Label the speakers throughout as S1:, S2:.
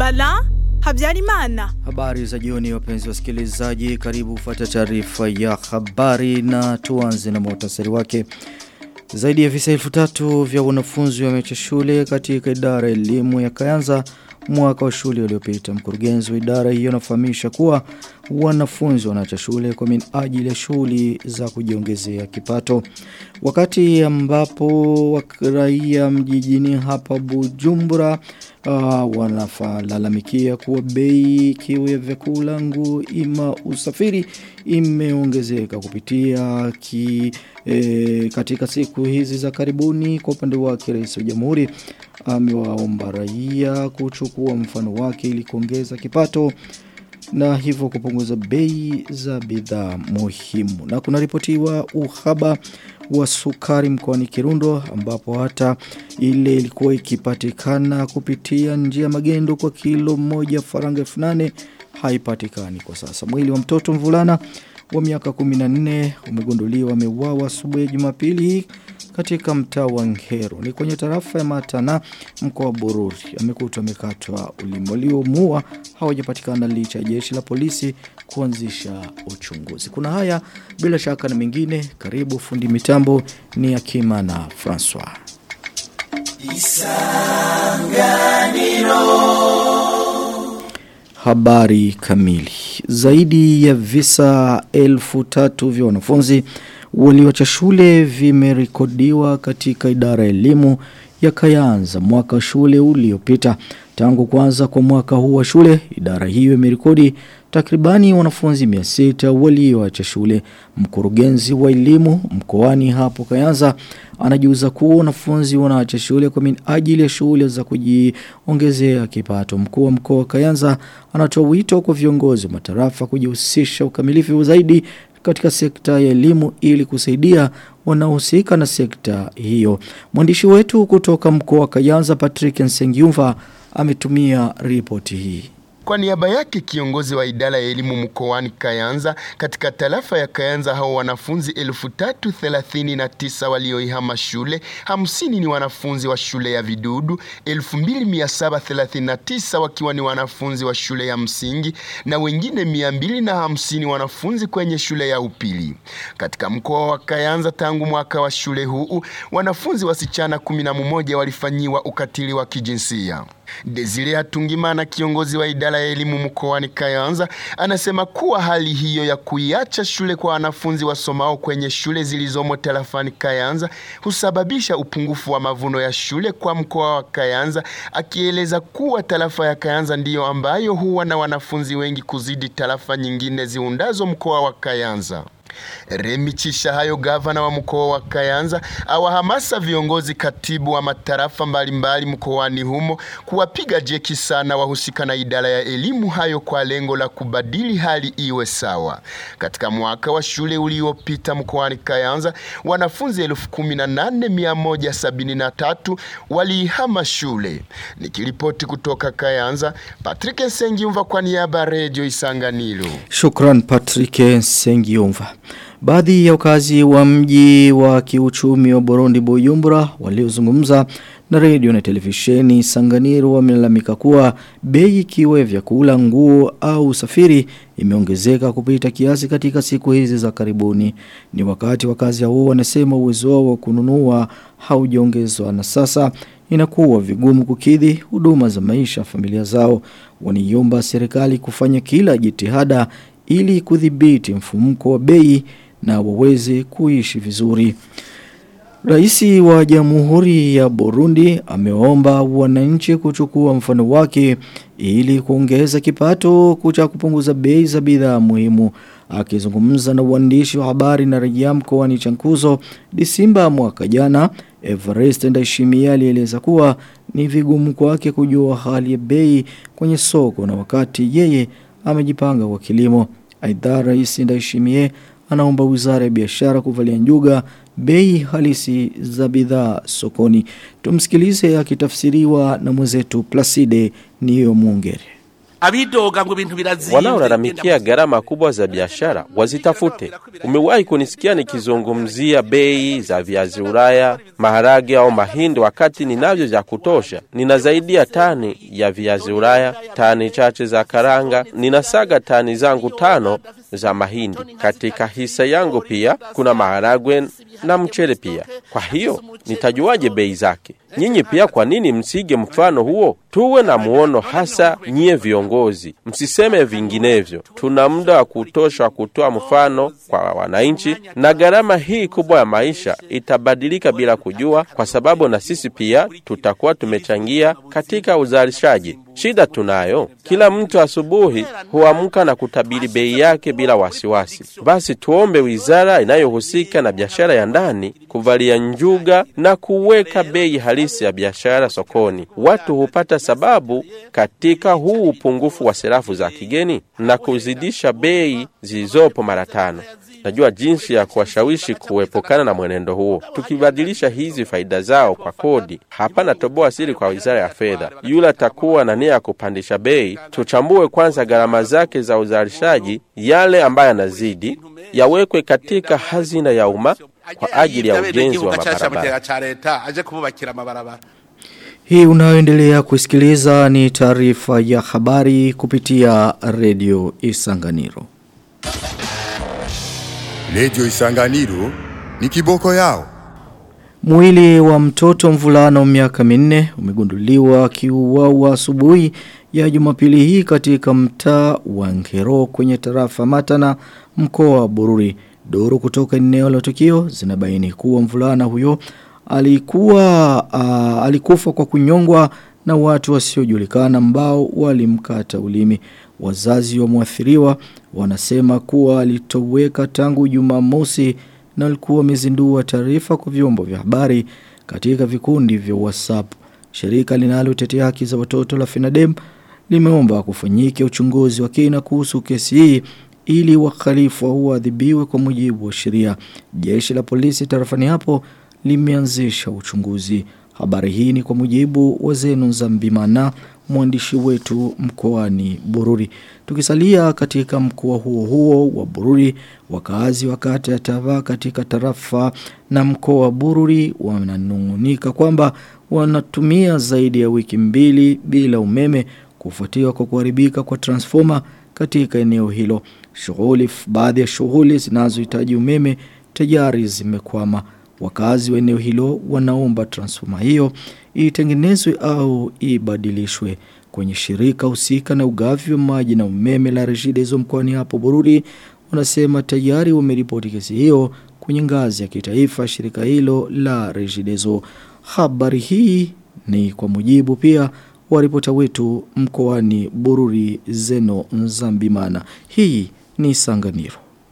S1: Bala Habyarimana.
S2: Habari za jioni wapenzi wasikilizaji, karibu kufuata taarifa ya habari na tuanze na muhtasari wake. Zaidi ya visa elfu tatu vya wanafunzi wameacha shule katika idara ya elimu ya Kayanza mwaka wa shule uliopita. Mkurugenzi wa idara hiyo anafahamisha kuwa wanafunzi wanaacha shule kwa minajili ya shughuli za kujiongezea kipato. Wakati ambapo raia mjijini hapa Bujumbura uh, wanafalalamikia kuwa bei kiwe ya vyakula nguo ima usafiri imeongezeka kupitia ki, e, katika siku hizi za karibuni kwa upande wake rais wa jamhuri amewaomba raia kuchukua mfano wake ili kuongeza kipato na hivyo kupunguza bei za bidhaa muhimu. Na kuna ripotiwa uhaba wa sukari mkoani Kirundo ambapo hata ile ilikuwa ikipatikana kupitia njia magendo kwa kilo moja faranga 8000 haipatikani kwa sasa. Mwili wa mtoto mvulana wa miaka 14 umegunduliwa ameuawa asubuhi ya Jumapili katika mtaa wa Ngero ni kwenye tarafa ya Matana mkoa wa Bururi amekutwa amekatwa ulimi waliomuua hawajapatikana licha ya jeshi la polisi kuanzisha uchunguzi kuna haya bila shaka na mengine karibu fundi mitambo ni Akima na Francois Isanganiro Habari kamili zaidi ya visa elfu tatu vya wanafunzi walioacha shule vimerekodiwa katika idara ya elimu ya Kayanza mwaka shule uliopita. Tangu kwanza kwa mwaka huu wa shule, idara hiyo imerekodi takribani wanafunzi 600 walioacha shule. Mkurugenzi wa elimu mkoani hapo Kayanza anajiuza kuwa wanafunzi wanaacha shule kwa minajili ya shule za kujiongezea kipato. Mkuu wa mkoa wa Kayanza anatoa wito kwa viongozi wa matarafa kujihusisha ukamilifu zaidi katika sekta ya elimu ili kusaidia wanaohusika na sekta hiyo. Mwandishi wetu kutoka mkoa wa Kayanza Patrick Nsengiumva ametumia ripoti hii.
S3: Kwa niaba yake kiongozi wa idara ya elimu mkoani Kayanza katika tarafa ya Kayanza hao wanafunzi 3039 walioihama shule, 50 ni wanafunzi wa shule ya Vidudu, 2739 wakiwa ni wanafunzi wa shule ya msingi na wengine 250 wanafunzi kwenye shule ya upili. Katika mkoa wa Kayanza tangu mwaka wa shule huu, wanafunzi wasichana 11 walifanyiwa ukatili wa kijinsia. Desire Hatungimana kiongozi wa idara ya elimu mkoani Kayanza anasema kuwa hali hiyo ya kuiacha shule kwa wanafunzi wasomao kwenye shule zilizomo tarafani Kayanza husababisha upungufu wa mavuno ya shule kwa mkoa wa Kayanza, akieleza kuwa tarafa ya Kayanza ndiyo ambayo huwa na wanafunzi wengi kuzidi tarafa nyingine ziundazo mkoa wa Kayanza. Remi Chishahayo gavana wa mkoa wa Kayanza awahamasa viongozi katibu wa matarafa mbalimbali mkoani humo kuwapiga jeki sana wahusika na idara ya elimu hayo kwa lengo la kubadili hali iwe sawa. Katika mwaka wa shule uliopita mkoani Kayanza wanafunzi elfu kumi na nane mia moja sabini na tatu waliihama shule. Nikiripoti kutoka Kayanza, Patrick Nsengiumva kwa niaba ya Radio Isanganiro.
S2: Shukran Patrick Nsengiumva. Baadhi ya wakazi wa mji wa kiuchumi wa Burundi Bujumbura waliozungumza na redio na televisheni Sanganiro wamelalamika kuwa bei ikiwa vyakula, nguo au usafiri imeongezeka kupita kiasi katika siku hizi za karibuni. Ni wakati wakazi hao wanasema uwezo wao wa kununua haujaongezwa na sasa inakuwa vigumu kukidhi huduma za maisha familia zao. Waniomba serikali kufanya kila jitihada ili kudhibiti mfumuko wa bei na waweze kuishi vizuri. Raisi wa Jamhuri ya Burundi ameomba wananchi kuchukua mfano wake ili kuongeza kipato kucha kupunguza bei za bidhaa muhimu. Akizungumza na uandishi wa habari na rejea mkoani Chankuzo Disemba mwaka jana, Everest Ndayishimiye alieleza kuwa ni vigumu kwake kujua hali ya bei kwenye soko na wakati yeye amejipanga kwa kilimo. Aidha Rais Ndayishimiye anaomba Wizara ya Biashara kuvalia njuga bei halisi za bidhaa sokoni. Tumsikilize akitafsiriwa na mwenzetu Placide Niyo Mungere.
S4: abidoga ngo ibintu birazimvye
S5: Wanaolalamikia gharama kubwa za biashara wazitafute. Umewahi kunisikia nikizungumzia bei za viazi Ulaya, maharage au mahindi, wakati ninavyo vya kutosha? Nina zaidi ya tani ya viazi Ulaya, tani chache za karanga, ninasaga tani zangu tano za mahindi. Katika hisa yangu pia kuna maharagwe na mchele pia. Kwa hiyo nitajuaje bei zake? Nyinyi pia, kwa nini msige mfano huo? Tuwe na muono, hasa nyie viongozi, msiseme vinginevyo. Tuna muda wa kutosha wa kutoa mfano kwa wananchi, na gharama hii kubwa ya maisha itabadilika bila kujua, kwa sababu na sisi pia tutakuwa tumechangia katika uzalishaji. Shida tunayo, kila mtu asubuhi huamka na kutabiri bei yake bila wasiwasi. Basi tuombe wizara inayohusika na biashara ya ndani kuvalia njuga na kuweka bei halisi ya biashara sokoni. Watu hupata sababu katika huu upungufu wa serafu za kigeni na kuzidisha bei zilizopo mara tano. Najua jinsi ya kuwashawishi kuepukana na mwenendo huo. Tukibadilisha hizi faida zao kwa kodi, hapana toboa siri kwa wizara ya fedha. Yule atakuwa na nia ya kupandisha bei, tuchambue kwanza gharama zake za uzalishaji. Yale ambayo yanazidi yawekwe katika hazina ya umma kwa ajili ya ujenzi wa mabarabara.
S4: cha leta aje kububakira amabarabara
S2: Hii unayoendelea kusikiliza ni taarifa ya habari kupitia redio Isanganiro.
S6: Redio Isanganiro ni kiboko yao.
S2: Mwili wa mtoto mvulana wa miaka minne umegunduliwa akiuawa asubuhi ya Jumapili hii katika mtaa wa Ngero kwenye tarafa Matana mkoa wa Bururi. Duru kutoka eneo la tukio zinabaini kuwa mvulana huyo alikuwa uh, alikufa kwa kunyongwa na watu wasiojulikana ambao walimkata ulimi. Wazazi wa mwathiriwa wanasema kuwa alitoweka tangu Jumamosi na walikuwa wamezindua taarifa kwa vyombo vya habari katika vikundi vya WhatsApp. Shirika linalotetea haki za watoto la FENADEM limeomba kufanyike uchunguzi wa kina kuhusu kesi hii ili wakhalifu waadhibiwe kwa mujibu wa sheria. Jeshi la polisi tarafani hapo limeanzisha uchunguzi. Habari hii ni kwa mujibu wa Zenu Zambimana mwandishi wetu mkoani Bururi. Tukisalia katika mkoa huo huo wa Bururi, wakazi wa kata ya Tava katika tarafa na mkoa wa Bururi wananungunika kwamba wanatumia zaidi ya wiki mbili bila umeme kufuatiwa kwa kuharibika kwa transformer katika eneo hilo. Shughuli baadhi ya shughuli zinazohitaji umeme tayari zimekwama. Wakazi wa eneo hilo wanaomba transformer hiyo itengenezwe au ibadilishwe kwenye shirika husika na ugavi wa maji na umeme la Regideso mkoani hapo Bururi wanasema tayari wameripoti kesi hiyo kwenye ngazi ya kitaifa shirika hilo la Regideso. Habari hii ni kwa mujibu pia wa ripota wetu mkoani Bururi Zeno Nzambimana. Hii ni Sanganiro.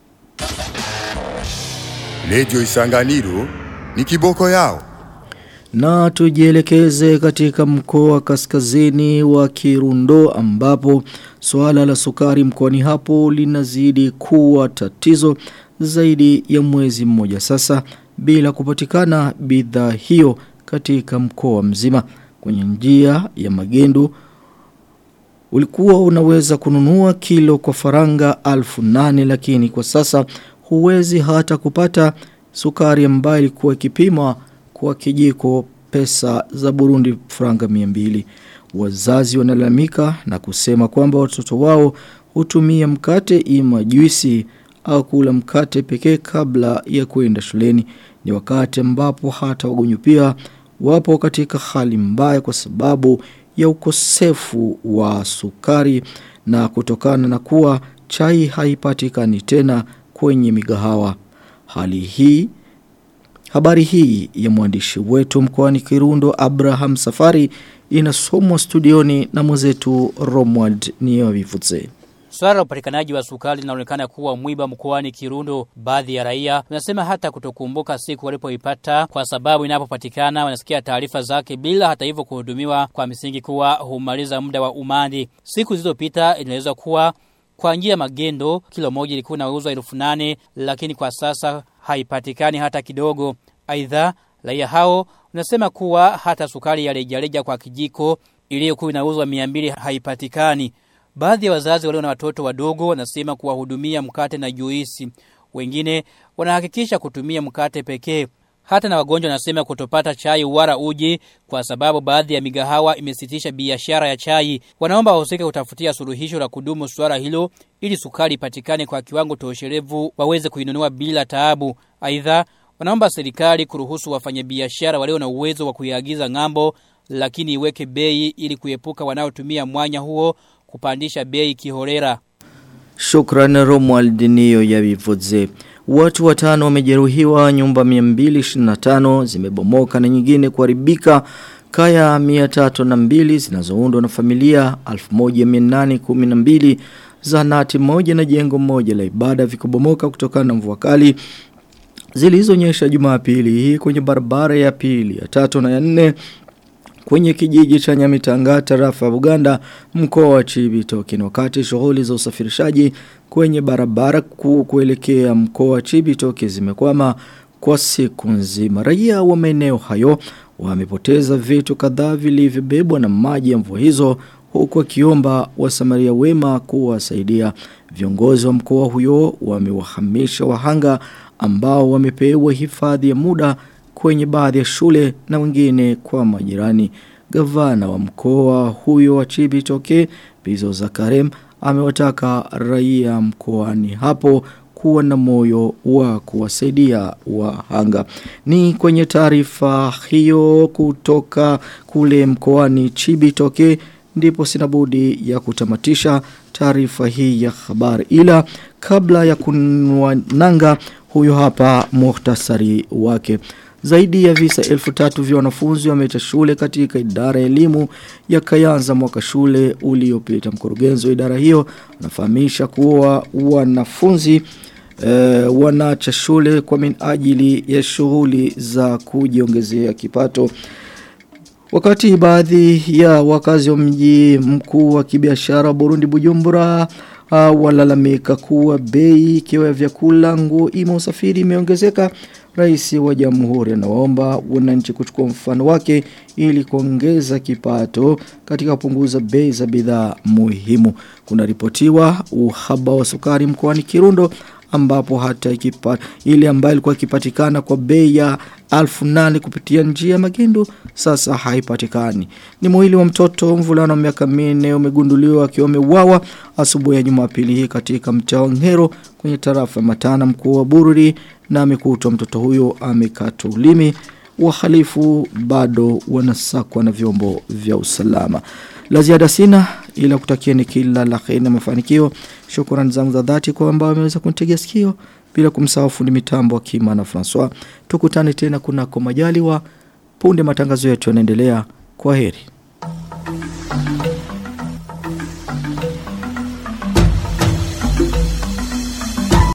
S6: Redio Isanganiro ni kiboko yao.
S2: Na tujielekeze katika mkoa wa kaskazini wa Kirundo ambapo swala la sukari mkoani hapo linazidi kuwa tatizo zaidi ya mwezi mmoja sasa bila kupatikana bidhaa hiyo katika mkoa mzima kwenye njia ya magendo ulikuwa unaweza kununua kilo kwa faranga alfu nane lakini kwa sasa huwezi hata kupata sukari ambayo ilikuwa ikipimwa kwa kijiko pesa za Burundi franga 200 wazazi wanalalamika na kusema kwamba watoto wao hutumia mkate ima juisi au kula mkate pekee kabla ya kwenda shuleni ni wakati ambapo hata wagonjwa pia wapo katika hali mbaya kwa sababu ya ukosefu wa sukari na kutokana na kuwa chai haipatikani tena kwenye migahawa hali hii Habari hii ya mwandishi wetu mkoani Kirundo Abraham Safari inasomwa studioni na mwenzetu Romwald Niyovivuze.
S7: Swala la upatikanaji wa sukari linaonekana kuwa mwiba mkoani Kirundo. Baadhi ya raia wanasema hata kutokumbuka siku walipoipata kwa sababu inapopatikana wanasikia taarifa zake bila hata hivyo kuhudumiwa kwa misingi kuwa humaliza muda wa umandi. Siku zilizopita inaelezwa kuwa kwa njia magendo kilo moja ilikuwa inauzwa elfu nane lakini kwa sasa haipatikani hata kidogo. Aidha raia hao wanasema kuwa hata sukari ya rejareja kwa kijiko iliyokuwa inauzwa 200 haipatikani. Baadhi ya wazazi walio na watoto wadogo wanasema kuwahudumia mkate na juisi. Wengine wanahakikisha kutumia mkate pekee. Hata na wagonjwa wanasema kutopata chai wala uji kwa sababu baadhi ya migahawa imesitisha biashara ya chai. Wanaomba wahusike kutafutia suluhisho la kudumu swala hilo ili sukari ipatikane kwa kiwango tosherevu waweze kuinunua bila taabu. Aidha, wanaomba serikali kuruhusu wafanyabiashara walio na uwezo wa kuiagiza ng'ambo lakini iweke bei ili kuepuka wanaotumia mwanya huo kupandisha bei kiholera.
S2: Shukran Romuald Nio ya Vivodze. Watu watano wamejeruhiwa, nyumba 225 zimebomoka na nyingine kuharibika. Kaya 302 zinazoundwa na familia 1812 zahanati moja na jengo moja la ibada vikubomoka kutokana na mvua kali zilizonyesha Jumapili hii kwenye barabara ya pili, ya tatu na ya nne kwenye kijiji cha Nyamitanga tarafa ya Buganda mkoa wa Chibitoke na wakati shughuli za usafirishaji kwenye barabara kuu kuelekea mkoa wa Chibitoke zimekwama kwa siku nzima raia wa maeneo hayo wamepoteza vitu kadhaa vilivyobebwa na maji ya mvua hizo huku akiomba wasamaria wema kuwasaidia viongozi wa mkoa huyo wamewahamisha wahanga ambao wamepewa hifadhi ya muda kwenye baadhi ya shule na wengine kwa majirani. Gavana wa mkoa huyo wa Chibitoke, Bizo Zakarem, amewataka raia mkoani hapo kuwa na moyo wa kuwasaidia wahanga. Ni kwenye taarifa hiyo kutoka kule mkoani Chibitoke ndipo sinabudi ya kutamatisha taarifa hii ya habari ila kabla ya kunwa nanga huyo hapa muhtasari wake. Zaidi ya visa elfu tatu vya wanafunzi wameacha shule katika idara ya elimu ya Kayanza mwaka shule uliopita. Mkurugenzi wa idara hiyo anafahamisha kuwa wanafunzi e, wanaacha shule kwa minajili ya shughuli za kujiongezea kipato. Wakati baadhi ya wakazi wa mji mkuu wa kibiashara Burundi Bujumbura uh, walalamika kuwa bei ikiwa ya vyakula nguo ima usafiri imeongezeka Rais wa Jamhuri anawaomba wananchi kuchukua mfano wake ili kuongeza kipato katika kupunguza bei za bidhaa muhimu. Kuna ripotiwa uhaba wa sukari mkoani Kirundo ambapo hata ikipata ile ambayo ilikuwa ikipatikana kwa bei ya alfu nane kupitia njia magendo sasa haipatikani. Ni mwili wa mtoto mvulana wa miaka minne umegunduliwa akiwa ameuawa asubuhi ya Jumapili hii katika mtaa wa Ngero kwenye tarafa ya Matana mkuu wa Bururi na amekutwa mtoto huyo amekata ulimi. Wahalifu bado wanasakwa na vyombo vya usalama. La ziada sina ila kutakieni kila la kheri na mafanikio. Shukrani zangu za dhati kwa ambao wameweza kunitegea sikio bila kumsahau fundi mitambo Kima na Francois. Tukutane tena kunako majaliwa punde matangazo yetu yanaendelea. Kwa heri.